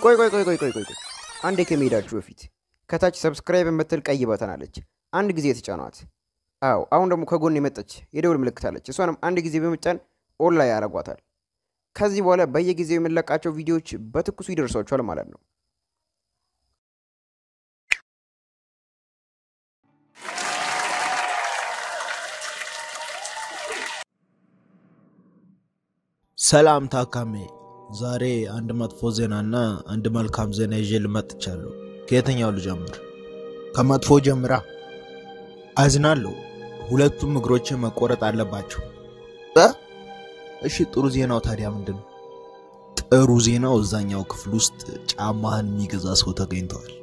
ቆይ ቆይ ቆይ ቆይ ቆይ ቆይ ቆይ አንዴ ከመሄዳችሁ በፊት ከታች ሰብስክራይብ የምትል ቀይ በተን አለች። አንድ ጊዜ የተጫኗት። አዎ አሁን ደግሞ ከጎን የመጣች የደውል ምልክት አለች። እሷንም አንድ ጊዜ በመጫን ኦን ላይ ያደርጓታል። ከዚህ በኋላ በየጊዜው የምንለቃቸው ቪዲዮዎች በትኩሱ ይደርሷችኋል ማለት ነው። ሰላም ታካሜ፣ ዛሬ አንድ መጥፎ ዜናና አንድ መልካም ዜና ይዤ ልመጥቻለሁ። ከየትኛው ልጀምር? ከመጥፎ ጀምራ። አዝናለሁ፣ ሁለቱም እግሮች መቆረጥ አለባቸው። እ? እሺ፣ ጥሩ ዜናው ታዲያ ምንድን ነው? ጥሩ ዜናው እዛኛው ክፍል ውስጥ ጫማህን የሚገዛ ሰው ተገኝተዋል።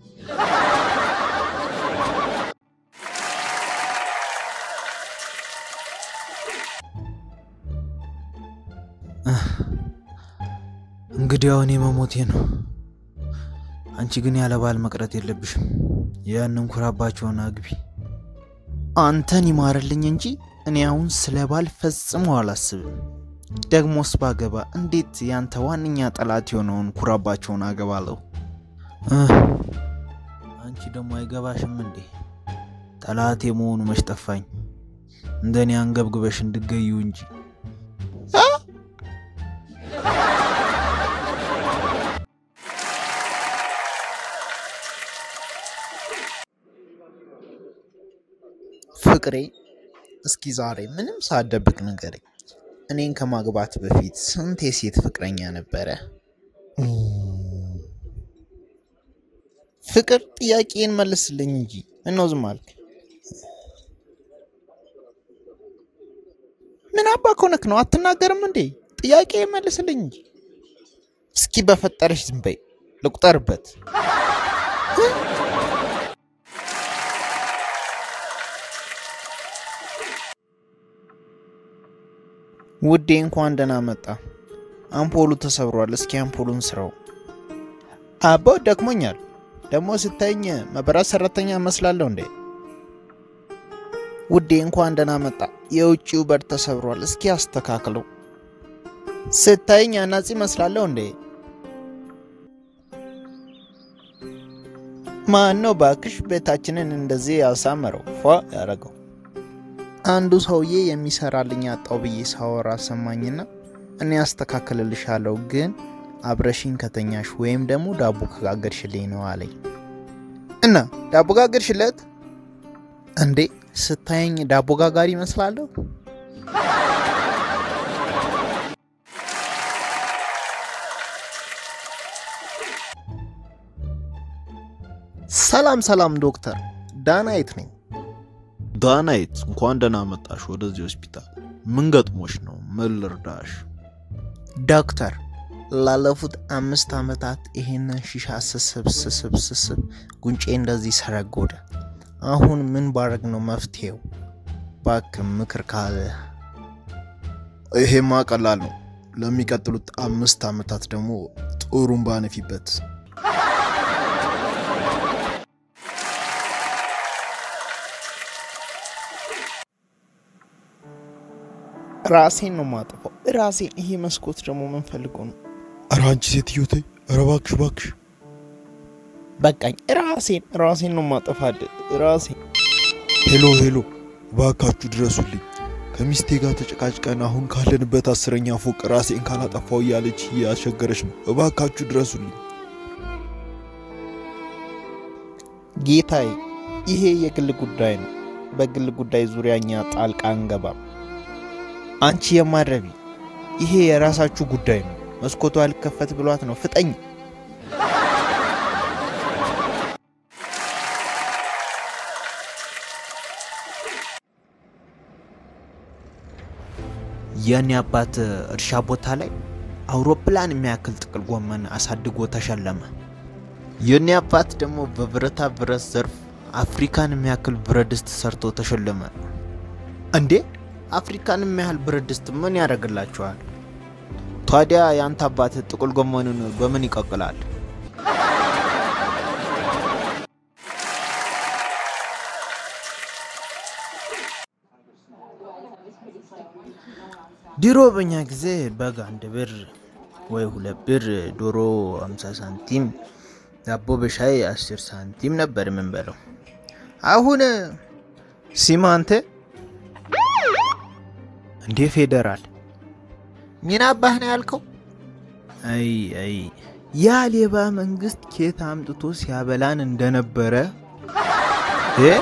እንግዲህ አሁን መሞቴ ነው። አንቺ ግን ያለ ባል መቅረት የለብሽም። ያንን ኩራባቸውን አግቢ። አንተን ይማርልኝ እንጂ እኔ አሁን ስለ ባል ፈጽሞ አላስብም። ደግሞስ ባገባ እንዴት ያንተ ዋነኛ ጠላት የሆነውን ኩራባቸውን አገባለሁ? አንቺ ደግሞ አይገባሽም እንዴ? ጠላት የመሆኑ መች ጠፋኝ። እንደኔ አንገብግበሽ እንድገዩ እንጂ ፍቅሬ እስኪ ዛሬ ምንም ሳደብቅ ንገረኝ። እኔን ከማግባት በፊት ስንት የሴት ፍቅረኛ ነበረ? ፍቅር ጥያቄን መልስልኝ እንጂ ምነው ዝም አልክ? ምን አባ ከሆነክ ነው አትናገርም እንዴ? ጥያቄ መልስልኝ እንጂ። እስኪ በፈጠረሽ ዝም በይ ልቁጠርበት። ውዴ እንኳን ደህና መጣ። አምፖሉ ተሰብሯል። እስኪ አምፖሉን ስራው። አቦ ደክሞኛል። ደግሞ ስታይኝ መብራት ሰራተኛ እመስላለሁ እንዴ? ውዴ እንኳን ደህና መጣ። የውጭው በር ተሰብሯል። እስኪ አስተካክለው። ስታይኝ አናጺ እመስላለሁ እንዴ? ማን ነው ባክሽ ቤታችንን እንደዚህ ያሳመረው ፏ ያደረገው? አንዱ ሰውዬ የሚሰራልኝ አጣው ብዬ ሳወራ ሰማኝና እኔ ያስተካክልልሻለሁ ግን አብረሽኝ ከተኛሽ ወይም ደግሞ ዳቦ ከጋገርሽልኝ ነው አለኝ። እና ዳቦ ጋገርሽለት እንዴ? ስታየኝ ዳቦ ጋጋሪ ይመስላለሁ? ሰላም ሰላም ዶክተር ዳናይት ነኝ። ዳናይት እንኳን ደህና መጣሽ ወደዚህ ሆስፒታል። ምን ገጥሞሽ ነው? ምን ልርዳሽ? ዶክተር ላለፉት አምስት ዓመታት ይሄንን ሺሻ ስስብ ስስብ ስስብ ጉንጬ እንደዚህ ሰረጎደ። አሁን ምን ባረግ ነው መፍትሄው? ባክ ምክር ካለ። ይሄማ ቀላል ነው። ለሚቀጥሉት አምስት ዓመታት ደግሞ ጥሩምባ ንፊበት። ራሴን ነው ማጠፋው። ራሴን። ይሄ መስኮት ደግሞ ምን ፈልገው ነው? ኧረ አንቺ ሴትዮ ተይ! ኧረ እባክሽ እባክሽ! በቃኝ። ራሴን ራሴን ነው ማጠፋል። ራሴን። ሄሎ ሄሎ፣ እባካችሁ ድረሱልኝ። ከሚስቴ ጋር ተጨቃጭቀን አሁን ካለንበት አስረኛ ፎቅ ራሴን ካላጠፋው እያለች እያስቸገረች ነው። እባካችሁ ድረሱልኝ። ጌታዬ፣ ይሄ የግል ጉዳይ ነው። በግል ጉዳይ ዙሪያ እኛ ጣልቃ አንገባም። አንቺ የማረቢ ይሄ የራሳችሁ ጉዳይ ነው። መስኮቷ አልከፈት ብሏት ነው። ፍጠኝ። የኔ አባት እርሻ ቦታ ላይ አውሮፕላን የሚያክል ጥቅል ጎመን አሳድጎ ተሸለመ። የኔ አባት ደግሞ በብረታ ብረት ዘርፍ አፍሪካን የሚያክል ብረት ድስት ሰርቶ ተሸለመ። እንዴ አፍሪካን የሚያህል ብረት ድስት ምን ያደርግላችኋል? ታዲያ የአንተ አባት ጥቅል ጎመኑን በምን ይቀቅላል? ድሮ በኛ ጊዜ በግ አንድ ብር፣ ወይ ሁለት ብር፣ ዶሮ 50 ሳንቲም፣ ዳቦ በሻይ 10 ሳንቲም ነበር የምንበለው። አሁን ሲማ አንተ እንዴ ፌዴራል ምን አባህ ነው ያልከው? አይ አይ ያ ሌባ መንግስት ኬት አምጥቶ ሲያበላን እንደነበረ እ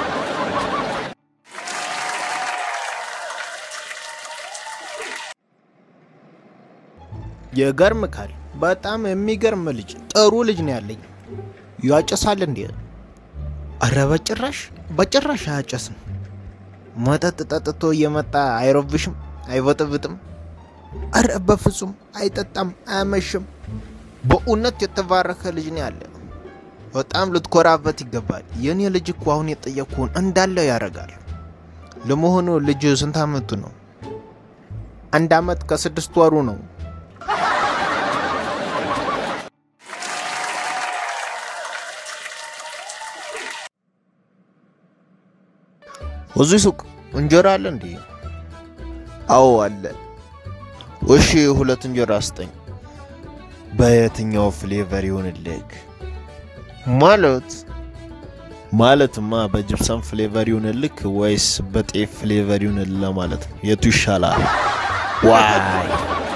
የገርምካል። በጣም የሚገርም ልጅ ጥሩ ልጅ ነው ያለኝ። ያጨሳል እንዴ? አረ በጭራሽ በጭራሽ አያጨስም። መጠጥ ጠጥቶ እየመጣ አይረብሽም፣ አይበጥብጥም። አረ በፍጹም አይጠጣም፣ አያመሽም። በእውነት የተባረከ ልጅ ነው ያለ። በጣም ልትኮራበት ይገባል። የኔ ልጅ እኮ አሁን የጠየቅኩህን እንዳለ ያደርጋል። ለመሆኑ ልጅ ስንት አመቱ ነው? አንድ አመት ከስድስት ወሩ ነው። እዚህ ሱቅ እንጀራ አለ እንዴ? አዎ አለ። እሺ ሁለት እንጀራ ስጠኝ። በየትኛው ፍሌቨር ይሁንልህ? ማለት ማለትማ በጅብሰም ፍሌቨር ይሁንልክ ወይስ በጤፍ ፍሌቨር ይሁንልህ ለማለት ነው። የቱ ይሻላል? ዋይ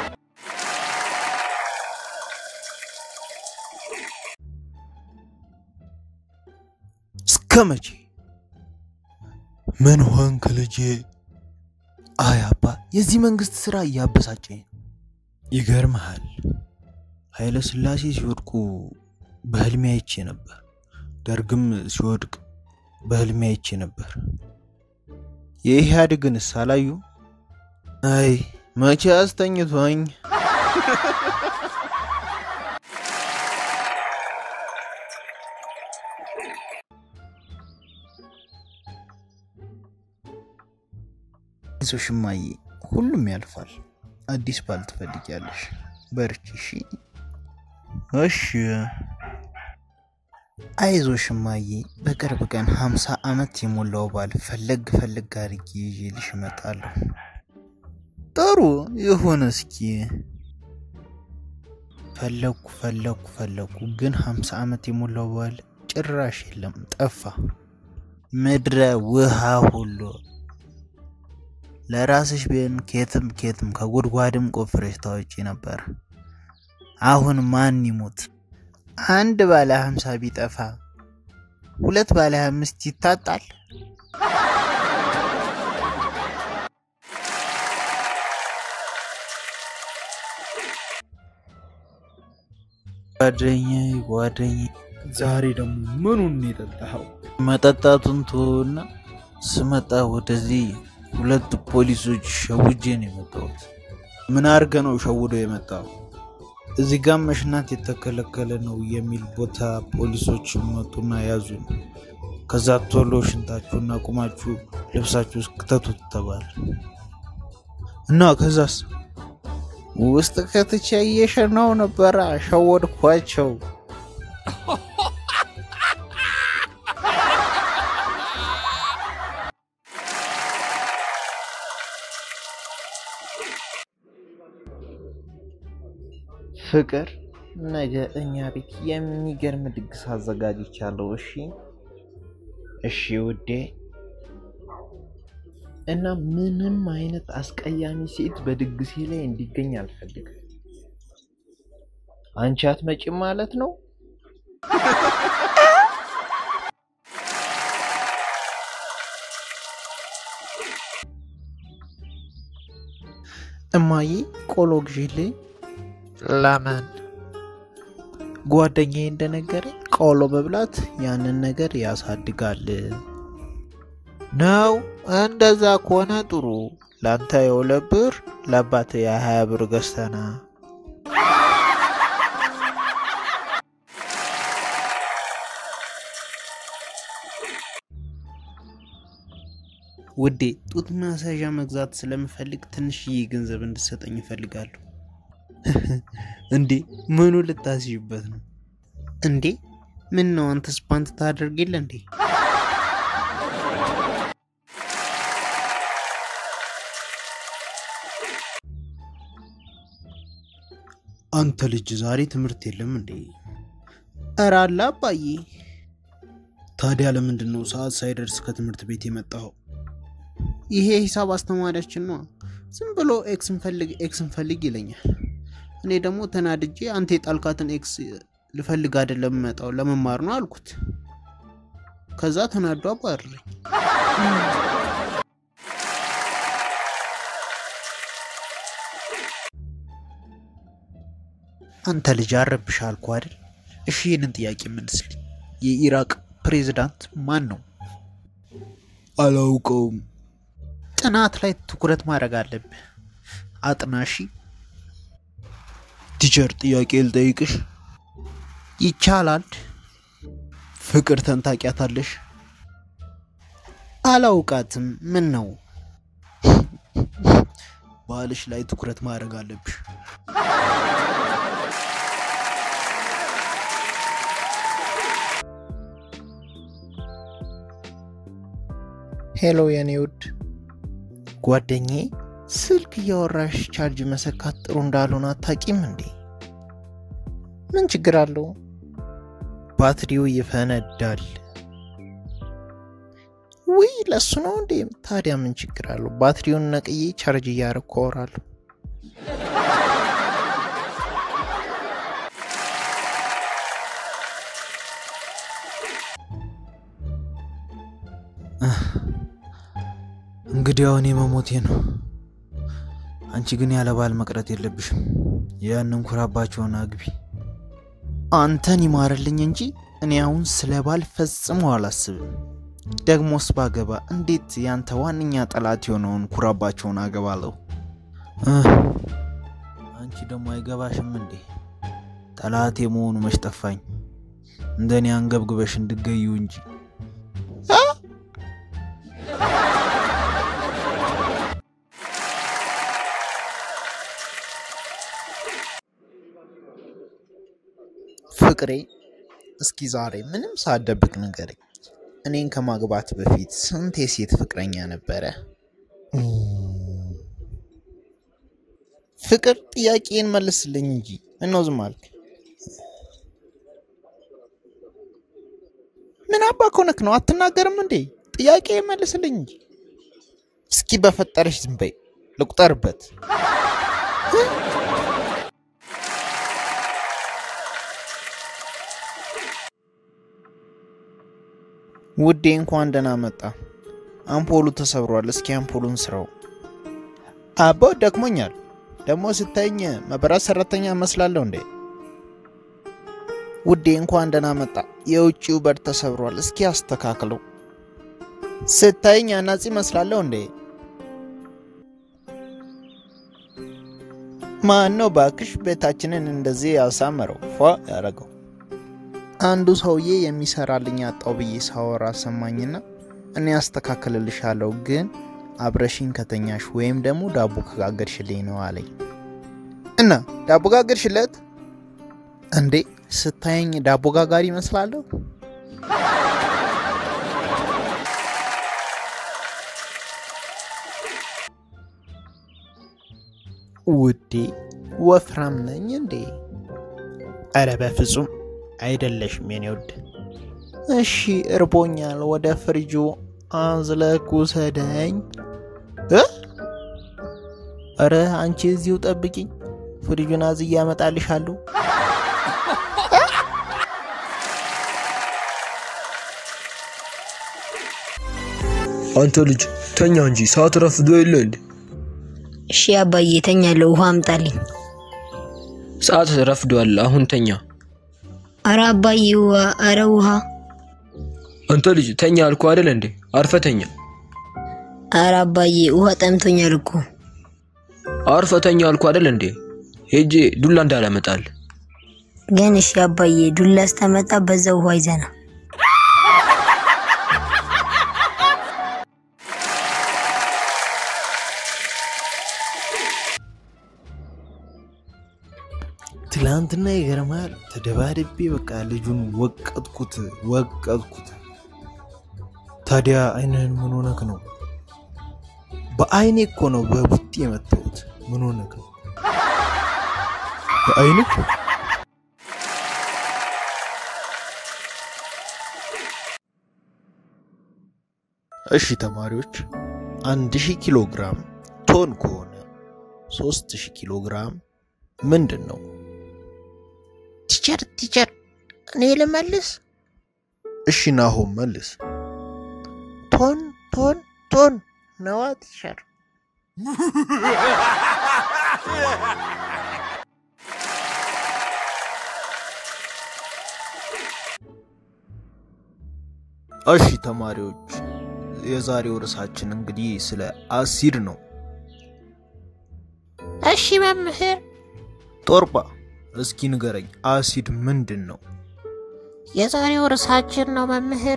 እስከ መቼ? ምን ሆንክ ልጄ? አይ አባ፣ የዚህ መንግስት ስራ እያበሳጨኝ ነው። ይገርመሃል፣ ኃይለ ሥላሴ ሲወድቁ በህልሜ አይቼ ነበር። ደርግም ሲወድቅ በህልሜ አይቼ ነበር። የኢህአዴግንስ አላዩ? አይ መቼ አስተኝቶኝ አይዞሽ እማዬ፣ ሁሉም ያልፋል። አዲስ ባል ትፈልጊያለሽ። በርቺ እሺ። እሺ አይዞሽ እማዬ፣ በቅርብ ቀን ሀምሳ ዓመት የሞላው ባል ፈለግ ፈለግ አድርጌ ይዤልሽ እመጣለሁ። ጥሩ ይሁን። እስኪ ፈለግኩ ፈለግኩ ፈለግኩ፣ ግን ሀምሳ ዓመት የሞላው ባል ጭራሽ የለም፣ ጠፋ። ምድረ ውሃ ሁሉ ለራስሽ ቢሆን ኬትም ኬትም ከጉድጓድም ቆፍረሽ ታወጪ ነበር። አሁን ማን ይሙት? አንድ ባለ ሀምሳ ቢጠፋ ሁለት ባለ አምስት ይታጣል። ጓደኛዬ ጓደኛዬ፣ ዛሬ ደግሞ ምኑን የጠጣኸው? መጠጣቱን ትሆና ስመጣ ወደዚህ ሁለት ፖሊሶች ሸውጄ ነው የመጣሁት። ምን አድርገ ነው ሸውዶ የመጣው? እዚህ ጋር መሽናት የተከለከለ ነው የሚል ቦታ ፖሊሶች መጡና ያዙን። ከዛ ቶሎ ሽንታችሁና ቁማችሁ ልብሳችሁ እስክተቱት ተባለ እና ከዛስ ውስጥ ከትቼ እየሸናው ነበረ። ሸወድኳቸው። ፍቅር ነገ እኛ ቤት የሚገርም ድግስ አዘጋጅቻለሁ። እሺ እሺ ውዴ። እና ምንም አይነት አስቀያሚ ሴት በድግሴ ላይ እንዲገኝ አልፈልግም። አንቺ አትመጪም ማለት ነው? እማዬ ቆሎ ግዢልኝ። ለምን? ጓደኛዬ እንደነገረኝ ቆሎ መብላት ያንን ነገር ያሳድጋል ነው። እንደዛ ከሆነ ጥሩ። ለአንተ የሁለት ብር ለአባት የሀያ ብር ገዝተና ውዴ ጡት ማሳዣ መግዛት ስለምፈልግ ትንሽዬ ገንዘብ እንድሰጠኝ እፈልጋለሁ። እንዴ ምኑ ልታስይበት ነው እንዴ? ምን ነው አንተስ ፓንት ታደርግ የለ እንዴ? አንተ ልጅ ዛሬ ትምህርት የለም እንዴ? እረ አለ አባዬ። ታዲያ ለምንድን ነው ሰዓት ሳይደርስ ከትምህርት ቤት የመጣኸው? ይሄ ሂሳብ አስተማሪያችን ነው። ዝም ብሎ ኤክስ እንፈልግ ኤክስ እንፈልግ ይለኛል። እኔ ደግሞ ተናድጄ አንተ የጣልካትን ኤክስ ልፈልግ አይደለም የምመጣው ለመማር ነው አልኩት። ከዛ ተናዶ አባረረኝ። አንተ ልጅ አረብሽ አልኩ አይደል? እሺ ይህንን ጥያቄ መልስልኝ። የኢራቅ ፕሬዝዳንት ማን ነው? አላውቀውም። ጥናት ላይ ትኩረት ማድረግ አለብህ። አጥናሺ። ቲቸር ጥያቄ ልጠይቅሽ? ይቻላል። ፍቅር ተንታቂያታለሽ? አላውቃትም። ምን ነው? ባልሽ ላይ ትኩረት ማድረግ አለብሽ። ሄሎ የኔ ውድ ጓደኛዬ፣ ስልክ እያወራሽ ቻርጅ መሰካት ጥሩ እንዳልሆነ አታቂም እንዴ? ምን ችግር አለው? ባትሪው ይፈነዳል። ውይ ለሱ ነው እንዴ? ታዲያ ምን ችግር አለው? ባትሪውን ነቅዬ ቻርጅ እያረኩ አወራለሁ። እንግዲህ አሁን መሞቴ ነው። አንቺ ግን ያለ ባል መቅረት የለብሽም። ያንን ኩራባቸውን አግቢ። አንተን ይማርልኝ እንጂ እኔ አሁን ስለ ባል ፈጽሞ አላስብም። ደግሞስ ባገባ እንዴት ያንተ ዋነኛ ጠላት የሆነውን ኩራባቸውን አገባለሁ? አንቺ ደግሞ አይገባሽም እንዴ? ጠላት የመሆኑ መች ጠፋኝ። እንደኔ አንገብግበሽ እንድገዩ እንጂ ፍቅሬ እስኪ ዛሬ ምንም ሳደብቅ ንገረኝ። እኔን ከማግባት በፊት ስንት የሴት ፍቅረኛ ነበረ? ፍቅር ጥያቄን መልስልኝ እንጂ ምነው ዝም አልክ? ምን አባ ከሆነክ ነው አትናገርም እንዴ? ጥያቄ መልስልኝ እንጂ። እስኪ በፈጠረሽ ዝም በይ ልቁጠርበት። ውዴ እንኳን ደህና መጣ። አምፖሉ ተሰብሯል። እስኪ አምፖሉን ስራው። አቦ ደክሞኛል። ደግሞ ስታይኝ መብራት ሰራተኛ እመስላለሁ እንዴ? ውዴ እንኳን ደህና መጣ። የውጭው በር ተሰብሯል። እስኪ አስተካክለው። ስታይኝ አናጺ እመስላለሁ እንዴ? ማን ነው ባክሽ ቤታችንን እንደዚህ ያሳመረው ፏ ያደረገው? አንዱ ሰውዬ የሚሰራልኝ አጣው ብዬ ሳወራ ሰማኝና እኔ አስተካክልልሻለሁ ግን አብረሽኝ ከተኛሽ ወይም ደግሞ ዳቦ ከጋገርሽልኝ ነው አለኝ። እና ዳቦ ጋገርሽለት እንዴ? ስታየኝ ዳቦ ጋጋሪ ይመስላለሁ? ውዴ ወፍራም ነኝ እንዴ? አረ በፍጹም አይደለሽም የኔ ውድ። እሺ እርቦኛል፣ ወደ ፍሪጁ አዝለክ ውሰደኝ። እረ አንቺ እዚሁ ጠብቂኝ፣ ፍሪጁን አዝዬ አመጣልሻለሁ። አንተ ልጅ ተኛ እንጂ ሰዓት ረፍዶ የለ እንዴ? እሺ አባዬ ተኛለሁ። ውሃ አምጣልኝ። ሰዓት ረፍዷል። አሁን ተኛ። አረ አባዬ ውሃ፣ አረ ውሃ። አንተ ልጅ ተኛ አልኩ አይደል እንዴ? አርፈ ተኛ። አረ አባዬ ውሃ ጠምቶኛል እኮ። አርፈ ተኛ አልኩ አይደል እንዴ? ሄጄ ዱላ እንዳላመጣል። ግን እሺ አባዬ ዱላ ስተመጣ በዛ ውሃ ይዘና ትላንትና ይገርማል። ተደባድቤ በቃ ልጁን ወቀጥኩት ወቀጥኩት። ታዲያ አይንህን ምን ሆነክ ነው? በአይኔ እኮ ነው በቡጢ የመታሁት። ምን ሆነክ ነው? በአይንህ እሺ ተማሪዎች አንድ ሺህ ኪሎ ግራም ቶን ከሆነ ሶስት ሺህ ኪሎ ግራም ምንድን ነው? ቲቸር ቲቸር፣ እኔ ልመልስ። እሺ ናሆም መልስ። ቶን ቶን ቶን ነዋ ቲቸር። እሺ ተማሪዎች የዛሬው ርዕሳችን እንግዲህ ስለ አሲድ ነው። እሺ መምህር፣ ጦርባ እስኪ ንገረኝ፣ አሲድ ምንድን ነው? የዛሬው ርዕሳችን ነው መምህር።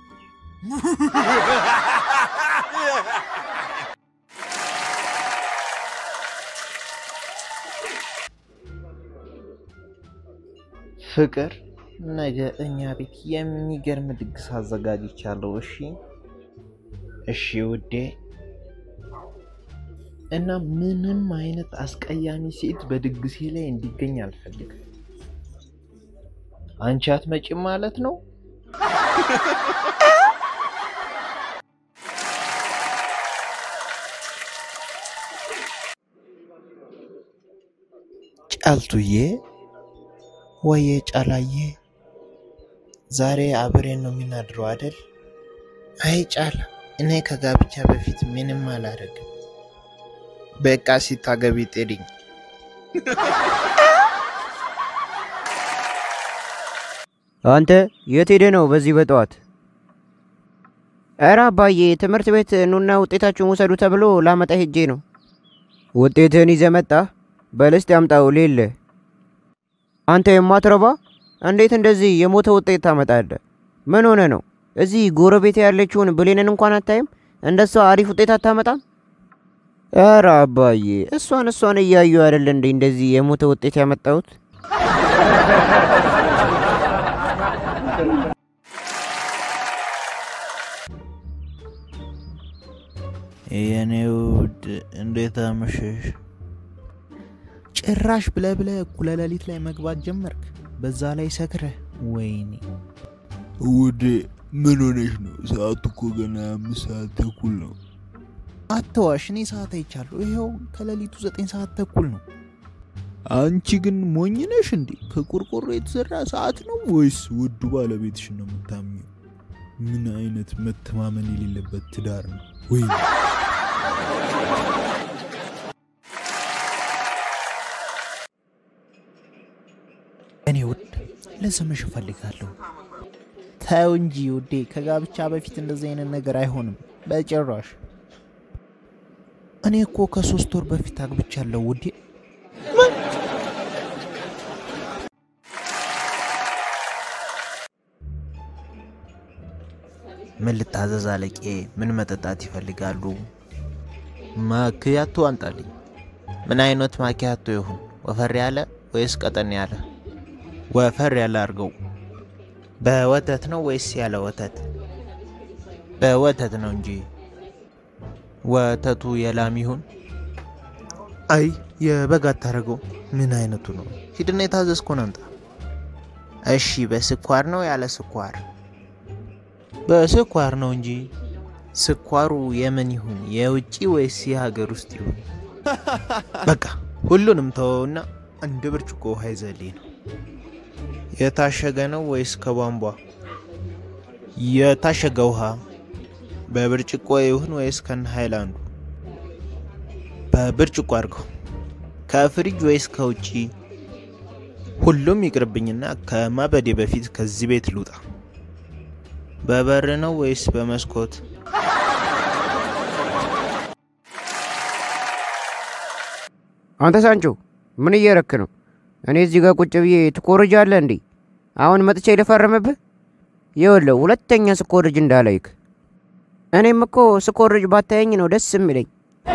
ፍቅር ነገ እኛ ቤት የሚገርም ድግስ አዘጋጅቻለሁ። እሺ እሺ ውዴ። እና ምንም አይነት አስቀያሚ ሴት በድግሴ ላይ እንዲገኝ አልፈልግም። አንቺ አትመጪም ማለት ነው? ጫልቱዬ ወየ ጫላዬ፣ ዛሬ አብሬን ነው የምናድረው አደል? አይ ጫላ፣ እኔ ከጋብቻ በፊት ምንም አላደርግም። በቃ ሲታገቢ ጥሪኝ። አንተ የት ሄደ ነው በዚህ በጠዋት? ኧረ አባዬ ትምህርት ቤት ኑና ውጤታችሁን ውሰዱ ተብሎ ላመጣ ሄጄ ነው። ውጤትህን ይዘህ መጣህ? በል እስቲ አምጣው ሌለ። አንተ የማትረባ እንዴት እንደዚህ የሞተ ውጤት ታመጣለህ? ምን ሆነ ነው? እዚህ ጎረቤት ያለችውን ብሌንን እንኳን አታይም? እንደሷ አሪፍ ውጤት አታመጣም? ኧረ አባዬ እሷን እሷን እያዩ አይደል እንዴ እንደዚህ የሞተ ውጤት ያመጣሁት? የኔ ውድ እንዴት አመሸሽ? ጭራሽ ብለ ብለ እኩለ ሌሊት ላይ መግባት ጀመርክ፣ በዛ ላይ ሰክረህ። ወይኔ ውዴ ምን ሆነሽ ነው? ሰዓቱ እኮ ገና አምስት ሰዓት ተኩል ነው። አትዋሽ፣ እኔ ሰዓት አይቻለሁ። ይኸው ከሌሊቱ ዘጠኝ ሰዓት ተኩል ነው። አንቺ ግን ሞኝ ነሽ እንዴ? ከቆርቆሮ የተሰራ ሰዓት ነው ወይስ ውዱ ባለቤትሽ ነው የምታምኘው? ምን አይነት መተማመን የሌለበት ትዳር ነው ወይ? እኔ ውድ ልስምሽ እፈልጋለሁ። ተው እንጂ ውዴ፣ ከጋብቻ በፊት እንደዚህ አይነት ነገር አይሆንም በጭራሽ። እኔ እኮ ከሶስት ወር በፊት አግብቻለሁ ውዴ። ምን ልታዘዝ አለቄ? ምን መጠጣት ይፈልጋሉ? ማኪያቶ አንጣልኝ። ምን አይነት ማኪያቶ ይሁን? ወፈር ያለ ወይስ ቀጠን ያለ? ወፈር ያለ አድርገው። በወተት ነው ወይስ ያለ ወተት? በወተት ነው እንጂ ወተቱ የላም ይሁን። አይ የበግ አታደርገው። ምን አይነቱ ነው? ሂድና የታዘዝኩን አምጣ። እሺ በስኳር ነው ያለ ስኳር? በስኳር ነው እንጂ። ስኳሩ የምን ይሁን የውጭ ወይስ የሀገር ውስጥ ይሁን? በቃ ሁሉንም ተወውና አንድ ብርጭቆ ውሃ ይዘልኝ ነው። የታሸገ ነው ወይስ ከቧንቧ? የታሸገ ውሃ በብርጭቆ ይሁን ወይስ ከነ ሃይላንዱ? በብርጭቆ አድርገው። ከፍሪጅ ወይስ ከውጪ? ሁሉም ይቅርብኝና ከማበዴ በፊት ከዚህ ቤት ልውጣ። በበር ነው ወይስ በመስኮት? አንተ ሳንቾ ምን እየረክ ነው? እኔ እዚህ ጋር ቁጭ ብዬ ትኮርጃለህ እንዴ? አሁን መጥቼ ልፈርምብህ? ይኸውልህ ሁለተኛ ስኮርጅ እንዳላይክ። እኔም እኮ ስኮርጅ ባታየኝ ነው ደስ የሚለኝ።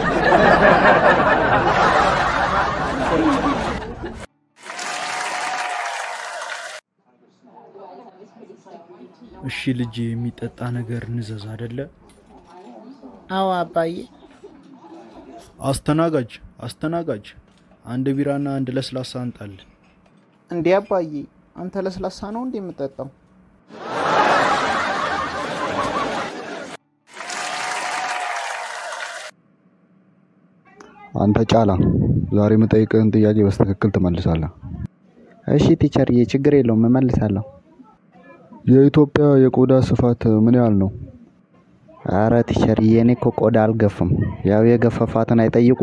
እሺ ልጅ የሚጠጣ ነገር ንዘዝ አደለ? አዎ አባዬ። አስተናጋጅ አስተናጋጅ አንድ ቢራና አንድ ለስላሳ አንጣልን። እንዴ አባዬ፣ አንተ ለስላሳ ነው እንዴ የምጠጣው? አንተ ጫላ ዛሬ የምጠይቅህን ጥያቄ በስትክክል ትመልሳለህ። እሺ ቲቸርዬ፣ ችግር የለውም እመልሳለሁ። የኢትዮጵያ የቆዳ ስፋት ምን ያህል ነው? አረ ቲቸርዬ፣ እኔ እኮ ቆዳ አልገፍም። ያው የገፈፋትን አይጠይቁ።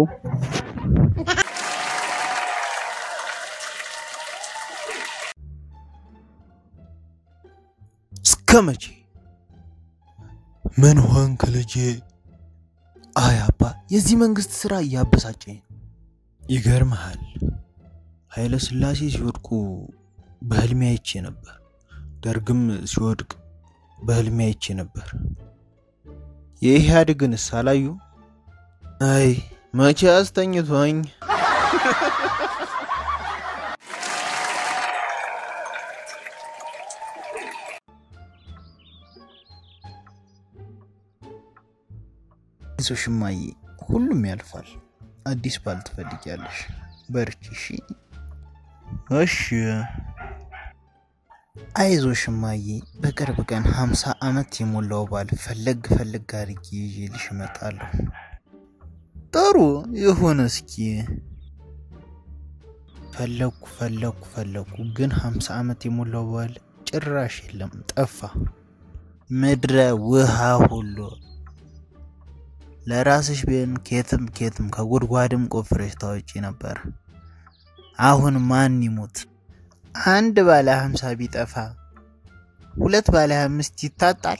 እስከ መቼ? ምን ሆንክ ልጄ? አይ አባ፣ የዚህ መንግስት ስራ እያበሳጨኝ ነው። ይገርምሃል፣ ኃይለ ሥላሴ ሲወድቁ በህልሜ አይቼ ነበር። ደርግም ሲወድቅ በህልሜ አይቼ ነበር። የኢህአዴግንስ አላዩ? አይ መቼ አስተኝቶኝ አይዞሽ እማዬ፣ ሁሉም ያልፋል። አዲስ ባል ትፈልጊያለሽ። በርቺ እሺ። እሺ አይዞሽ እማዬ፣ በቅርብ ቀን ሀምሳ ዓመት የሞላው ባል ፈለግ ፈለግ አድርጌ ይዤልሽ እመጣለሁ። ጥሩ ይሁን። እስኪ ፈለግኩ ፈለግኩ ፈለግኩ፣ ግን ሀምሳ ዓመት የሞላው ባል ጭራሽ የለም፣ ጠፋ። ምድረ ውሃ ሁሉ ለራስሽ ቢሆን ኬትም ኬትም ከጉድጓድም ቆፍረሽ ታወጪ ነበር። አሁን ማን ይሙት? አንድ ባለ ሀምሳ ቢጠፋ ሁለት ባለ አምስት ይታጣል።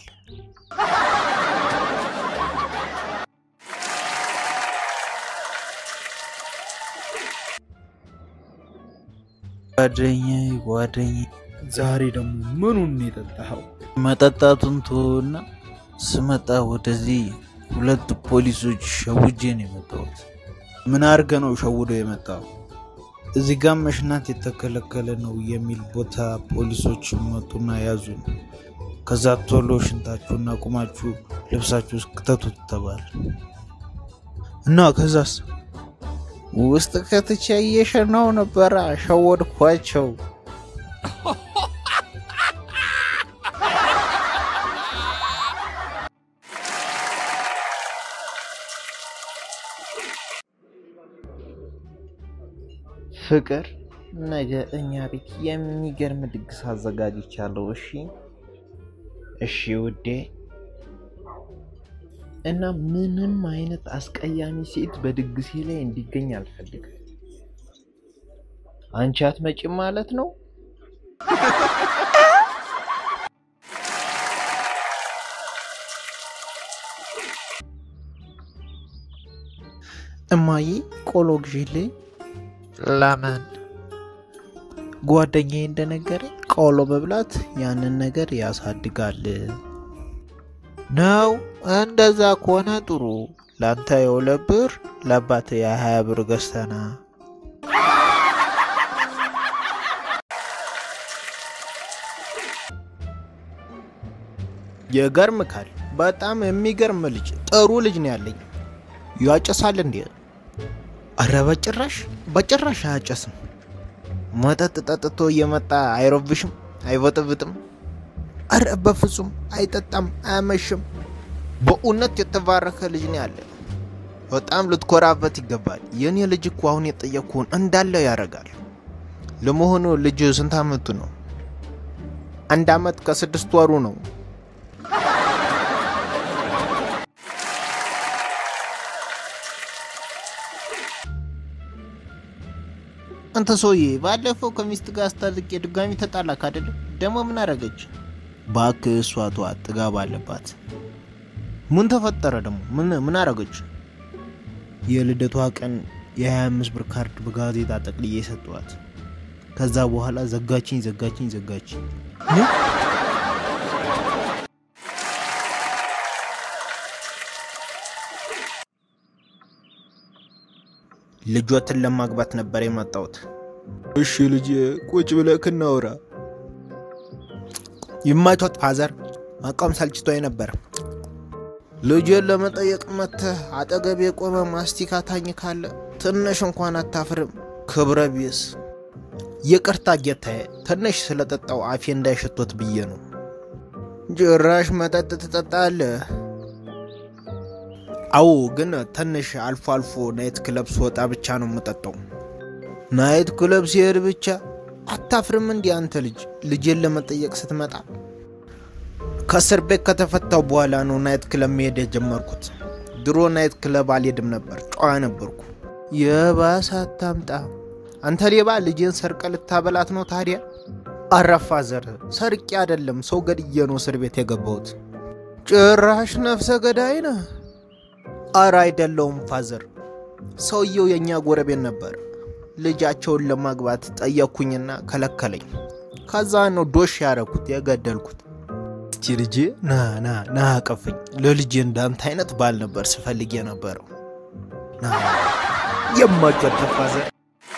ጓደኛዬ ጓደኛዬ፣ ዛሬ ደግሞ ምኑን ነው የጠጣኸው? መጠጣቱን ተወና ስመጣ ወደዚህ ሁለት ፖሊሶች ሸውጄ ነው የመጣሁት። ምን አድርገ ነው ሸውዶ የመጣው? እዚህ ጋር መሽናት የተከለከለ ነው የሚል ቦታ ፖሊሶች መጡና ያዙን። ከዛ ቶሎ ሽንታችሁና ቁማችሁ ልብሳችሁ ውስጥ ክተቱት ተባለ እና ከዛስ ውስጥ ከትቼ እየሸናው ነበረ። ሸወድኳቸው። ፍቅር ነገ እኛ ቤት የሚገርም ድግስ አዘጋጅቻለሁ። እሺ እሺ ውዴ። እና ምንም አይነት አስቀያሚ ሴት በድግሴ ላይ እንዲገኝ አልፈልግም። አንቺ አትመጪም ማለት ነው? እማዬ ቆሎ ግዢልኝ። ለምን? ጓደኛዬ እንደነገረ ቆሎ መብላት ያንን ነገር ያሳድጋል ነው። እንደዛ ከሆነ ጥሩ። ለአንተ የሁለት ብር ለአባት የሀያ ብር ገዝተና የገርምካል። በጣም የሚገርም ልጅ፣ ጥሩ ልጅ ነው ያለኝ። ያጨሳል እንዴ? አረ በጭራሽ በጭራሽ አያጨስም። መጠጥ ጠጥቶ እየመጣ አይረብሽም፣ አይበጥብጥም። አረ በፍጹም አይጠጣም፣ አያመሽም። በእውነት የተባረከ ልጅ ነው ያለ። በጣም ልትኮራበት ይገባል። የኔ ልጅ እኮ አሁን የጠየቅኩህን እንዳለ ያደርጋል። ለመሆኑ ልጅ ስንት አመቱ ነው? አንድ አመት ከስድስት ወሩ ነው። አንተ ሰውዬ ባለፈው ከሚስት ጋር አስታርቄ ድጋሚ ተጣላክ አይደለ? ደግሞ ምን አደረገች? እባክህ እሷ ተዋት፣ ጥጋብ አለባት። ምን ተፈጠረ ደግሞ? ምን ምን አደረገች? የልደቷ ቀን የ25 ብር ካርድ በጋዜጣ ጠቅልዬ ሰጠዋት። ከዛ በኋላ ዘጋችኝ ዘጋችኝ ዘጋችኝ። ልጆትን ለማግባት ነበር የመጣሁት። እሺ ልጅ ቁጭ ብለህ እናውራ። ይማቾት ፋዘር፣ መቃወም ሰልችቶኝ ነበር። ልጄን ለመጠየቅ መጥተህ አጠገብ የቆመ ማስቲካ ታኝ ካለ ትንሽ እንኳን አታፍርም? ክብረ ቢስ ይቅርታ ጌታዬ፣ ትንሽ ስለጠጣው አፌ እንዳይሸቶት ብዬ ነው። ጭራሽ መጠጥ ትጠጣለህ? አዎ፣ ግን ትንሽ አልፎ አልፎ ናይት ክለብ ስወጣ ብቻ ነው የምጠጣው። ናይት ክለብ ሲሄድ ብቻ አታፍርም? እንዲህ አንተ ልጅ ልጄን ለመጠየቅ ስትመጣ ከእስር ቤት ከተፈታው በኋላ ነው ናይት ክለብ መሄድ የጀመርኩት። ድሮ ናይት ክለብ አልሄድም ነበር፣ ጨዋ ነበርኩ። የባሰ አታምጣ አንተ ሌባ፣ ልጄን ሰርቀ ልታበላት ነው ታዲያ? አረፋ ዘር ሰርቄ አይደለም ሰው ገድዬ ነው እስር ቤት የገባሁት። ጭራሽ ነፍሰ ገዳይ ነህ? አረ አይደለውም ፋዘር፣ ሰውየው የእኛ ጎረቤት ነበር። ልጃቸውን ለማግባት ጠየቅኩኝና ከለከለኝ። ከዛ ነው ዶሽ ያረኩት የገደልኩት። እስቲ ልጄ ና ና ና አቀፈኝ። ለልጄ እንዳንተ አይነት ባል ነበር ስፈልግ የነበረው። ና የማጨት ፋዘር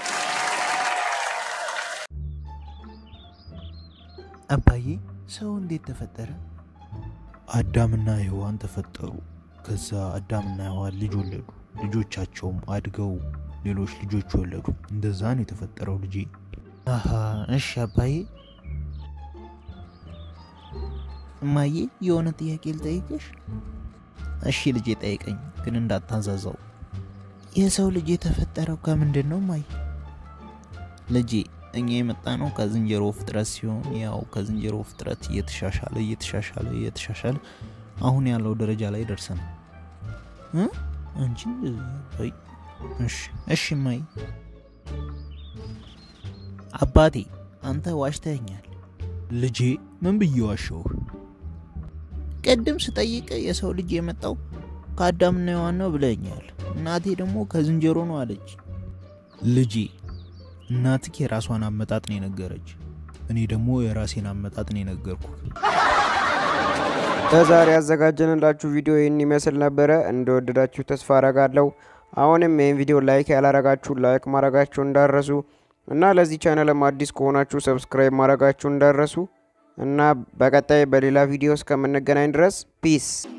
አባዬ ሰው እንዴት ተፈጠረ? አዳምና ሔዋን ተፈጠሩ። ከዛ አዳምና ሔዋን ልጅ ወለዱ። ልጆቻቸውም አድገው ሌሎች ልጆች ወለዱ። እንደዛ ነው የተፈጠረው ልጄ። አሃ እሺ አባዬ። እማዬ የሆነ ጥያቄ ልጠይቅሽ? እሺ ልጄ ጠይቀኝ፣ ግን እንዳታንዛዛው። የሰው ልጅ የተፈጠረው ከምንድን ነው እማዬ? ልጄ እኛ የመጣ ነው ከዝንጀሮ ፍጥረት ሲሆን ያው ከዝንጀሮ ፍጥረት እየተሻሻለ እየተሻሻለ እየተሻሻለ አሁን ያለው ደረጃ ላይ ደርሰናል። እ? አንቺ ወይ እሺ እሺ እማዬ። አባቴ አንተ ዋሽተኛል። ልጄ ምን ብዬ ዋሸሁህ? ቅድም ስጠይቅ የሰው ልጅ የመጣው ከአዳምና ሔዋን ነው ብለኛል። እናቴ ደግሞ ከዝንጀሮ ነው አለች። ልጄ እናትህ የራሷን አመጣጥ ነው የነገረች፣ እኔ ደግሞ የራሴን አመጣጥ ነው የነገርኩ። ለዛሬ ያዘጋጀንላችሁ ቪዲዮ ይህን ይመስል ነበረ። እንደወደዳችሁ ተስፋ አረጋለሁ። አሁንም ይህን ቪዲዮ ላይክ ያላረጋችሁ ላይክ ማድረጋችሁ እንዳረሱ እና ለዚህ ቻናልም አዲስ ከሆናችሁ ሰብስክራይብ ማድረጋችሁ እንዳረሱ እና በቀጣይ በሌላ ቪዲዮ እስከምንገናኝ ድረስ ፒስ